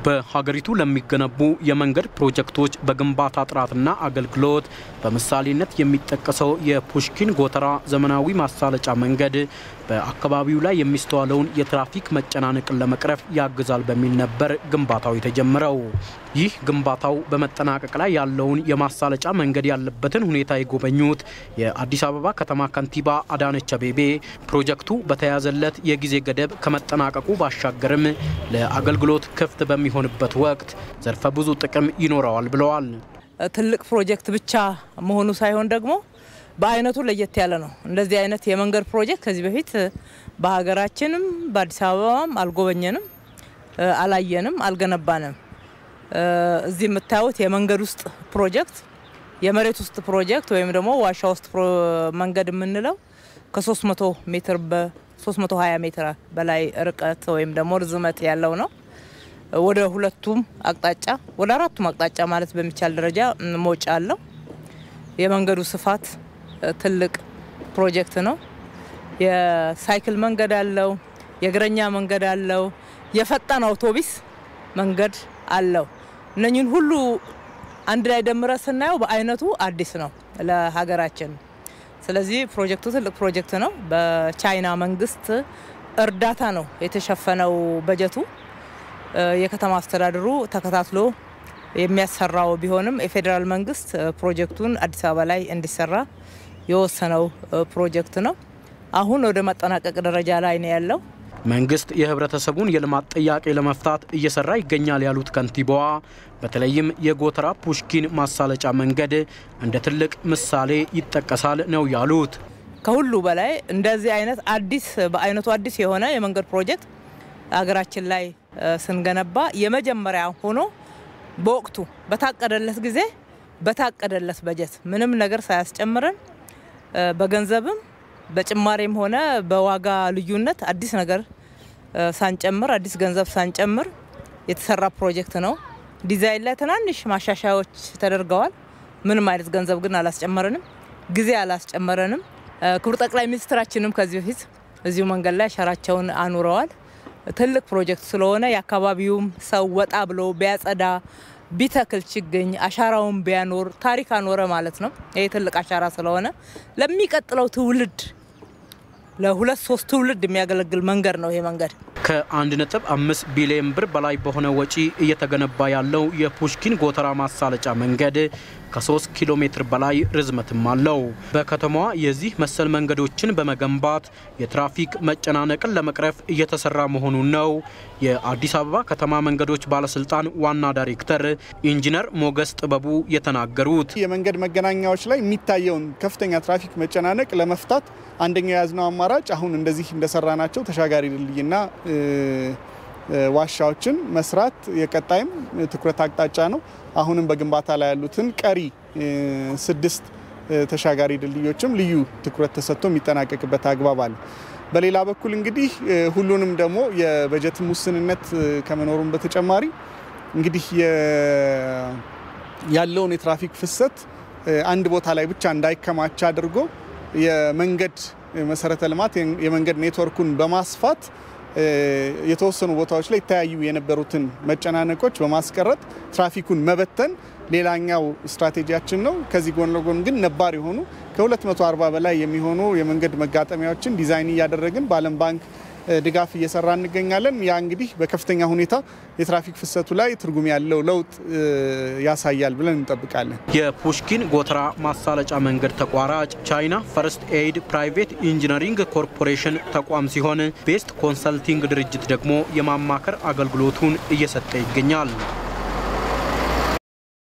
በሀገሪቱ ለሚገነቡ የመንገድ ፕሮጀክቶች በግንባታ ጥራትና አገልግሎት በምሳሌነት የሚጠቀሰው የፑሽኪን ጎተራ ዘመናዊ ማሳለጫ መንገድ በአካባቢው ላይ የሚስተዋለውን የትራፊክ መጨናነቅን ለመቅረፍ ያግዛል በሚል ነበር ግንባታው የተጀመረው። ይህ ግንባታው በመጠናቀቅ ላይ ያለውን የማሳለጫ መንገድ ያለበትን ሁኔታ የጎበኙት የአዲስ አበባ ከተማ ከንቲባ አዳነች አቤቤ ፕሮጀክቱ በተያዘለት የጊዜ ገደብ ከመጠናቀቁ ባሻገርም ለአገልግሎት ክፍት በሚሆንበት ወቅት ዘርፈ ብዙ ጥቅም ይኖረዋል ብለዋል። ትልቅ ፕሮጀክት ብቻ መሆኑ ሳይሆን ደግሞ በአይነቱ ለየት ያለ ነው። እንደዚህ አይነት የመንገድ ፕሮጀክት ከዚህ በፊት በሀገራችንም በአዲስ አበባም አልጎበኘንም፣ አላየንም፣ አልገነባንም። እዚህ የምታዩት የመንገድ ውስጥ ፕሮጀክት የመሬት ውስጥ ፕሮጀክት ወይም ደግሞ ዋሻ ውስጥ መንገድ የምንለው ከ300 ሜትር በ320 ሜትር በላይ ርቀት ወይም ደግሞ ርዝመት ያለው ነው። ወደ ሁለቱም አቅጣጫ ወደ አራቱም አቅጣጫ ማለት በሚቻል ደረጃ መውጫ አለው። የመንገዱ ስፋት ትልቅ ፕሮጀክት ነው። የሳይክል መንገድ አለው፣ የእግረኛ መንገድ አለው፣ የፈጣን አውቶቢስ መንገድ አለው። እነኝህን ሁሉ አንድ ላይ ደምረ ስናየው በአይነቱ አዲስ ነው ለሀገራችን። ስለዚህ ፕሮጀክቱ ትልቅ ፕሮጀክት ነው። በቻይና መንግስት እርዳታ ነው የተሸፈነው በጀቱ። የከተማ አስተዳደሩ ተከታትሎ የሚያሰራው ቢሆንም የፌዴራል መንግስት ፕሮጀክቱን አዲስ አበባ ላይ እንዲሰራ የወሰነው ፕሮጀክት ነው። አሁን ወደ ማጠናቀቅ ደረጃ ላይ ነው ያለው። መንግስት የህብረተሰቡን የልማት ጥያቄ ለመፍታት እየሰራ ይገኛል ያሉት ከንቲባዋ በተለይም የጎተራ ፑሽኪን ማሳለጫ መንገድ እንደ ትልቅ ምሳሌ ይጠቀሳል ነው ያሉት። ከሁሉ በላይ እንደዚህ አይነት አዲስ በአይነቱ አዲስ የሆነ የመንገድ ፕሮጀክት ሀገራችን ላይ ስንገነባ የመጀመሪያ ሆኖ በወቅቱ በታቀደለት ጊዜ በታቀደለት በጀት ምንም ነገር ሳያስጨምረን በገንዘብም በጭማሬም ሆነ በዋጋ ልዩነት አዲስ ነገር ሳንጨምር አዲስ ገንዘብ ሳንጨምር የተሰራ ፕሮጀክት ነው። ዲዛይን ላይ ትናንሽ ማሻሻያዎች ተደርገዋል። ምንም አይነት ገንዘብ ግን አላስጨመረንም፣ ጊዜ አላስጨመረንም። ክቡር ጠቅላይ ሚኒስትራችንም ከዚህ በፊት እዚሁ መንገድ ላይ አሻራቸውን አኑረዋል። ትልቅ ፕሮጀክት ስለሆነ የአካባቢውም ሰው ወጣ ብሎ ቢያጸዳ ቢተክል ችግኝ አሻራውን ቢያኖር ታሪክ አኖረ ማለት ነው። ይህ ትልቅ አሻራ ስለሆነ ለሚቀጥለው ትውልድ ለሁለት ሶስት ትውልድ የሚያገለግል መንገድ ነው ይሄ መንገድ። ከ1.5 ቢሊዮን ብር በላይ በሆነ ወጪ እየተገነባ ያለው የፑሽኪን ጎተራ ማሳለጫ መንገድ ከ3 ኪሎ ሜትር በላይ ርዝመትም አለው። በከተማዋ የዚህ መሰል መንገዶችን በመገንባት የትራፊክ መጨናነቅን ለመቅረፍ እየተሰራ መሆኑን ነው የአዲስ አበባ ከተማ መንገዶች ባለስልጣን ዋና ዳይሬክተር ኢንጂነር ሞገስ ጥበቡ የተናገሩት። የመንገድ መገናኛዎች ላይ የሚታየውን ከፍተኛ ትራፊክ መጨናነቅ ለመፍታት አንደኛው የያዝነው አማራጭ አሁን እንደዚህ እንደሰራ ናቸው ተሻጋሪ ድልድይና ዋሻዎችን መስራት የቀጣይም ትኩረት አቅጣጫ ነው። አሁንም በግንባታ ላይ ያሉትን ቀሪ ስድስት ተሻጋሪ ድልድዮችም ልዩ ትኩረት ተሰጥቶ የሚጠናቀቅበት አግባብ አለ። በሌላ በኩል እንግዲህ ሁሉንም ደግሞ የበጀትም ውስንነት ከመኖሩም በተጨማሪ እንግዲህ ያለውን የትራፊክ ፍሰት አንድ ቦታ ላይ ብቻ እንዳይከማች አድርጎ የመንገድ መሰረተ ልማት የመንገድ ኔትወርኩን በማስፋት የተወሰኑ ቦታዎች ላይ ይተያዩ የነበሩትን መጨናነቆች በማስቀረት ትራፊኩን መበተን ሌላኛው ስትራቴጂያችን ነው። ከዚህ ጎን ለጎን ግን ነባር የሆኑ ከ240 በላይ የሚሆኑ የመንገድ መጋጠሚያዎችን ዲዛይን እያደረግን በዓለም ባንክ ድጋፍ እየሰራ እንገኛለን። ያ እንግዲህ በከፍተኛ ሁኔታ የትራፊክ ፍሰቱ ላይ ትርጉም ያለው ለውጥ ያሳያል ብለን እንጠብቃለን። የፑሽኪን ጎተራ ማሳለጫ መንገድ ተቋራጭ ቻይና ፈርስት ኤይድ ፕራይቬት ኢንጂነሪንግ ኮርፖሬሽን ተቋም ሲሆን ቤስት ኮንሰልቲንግ ድርጅት ደግሞ የማማከር አገልግሎቱን እየሰጠ ይገኛል።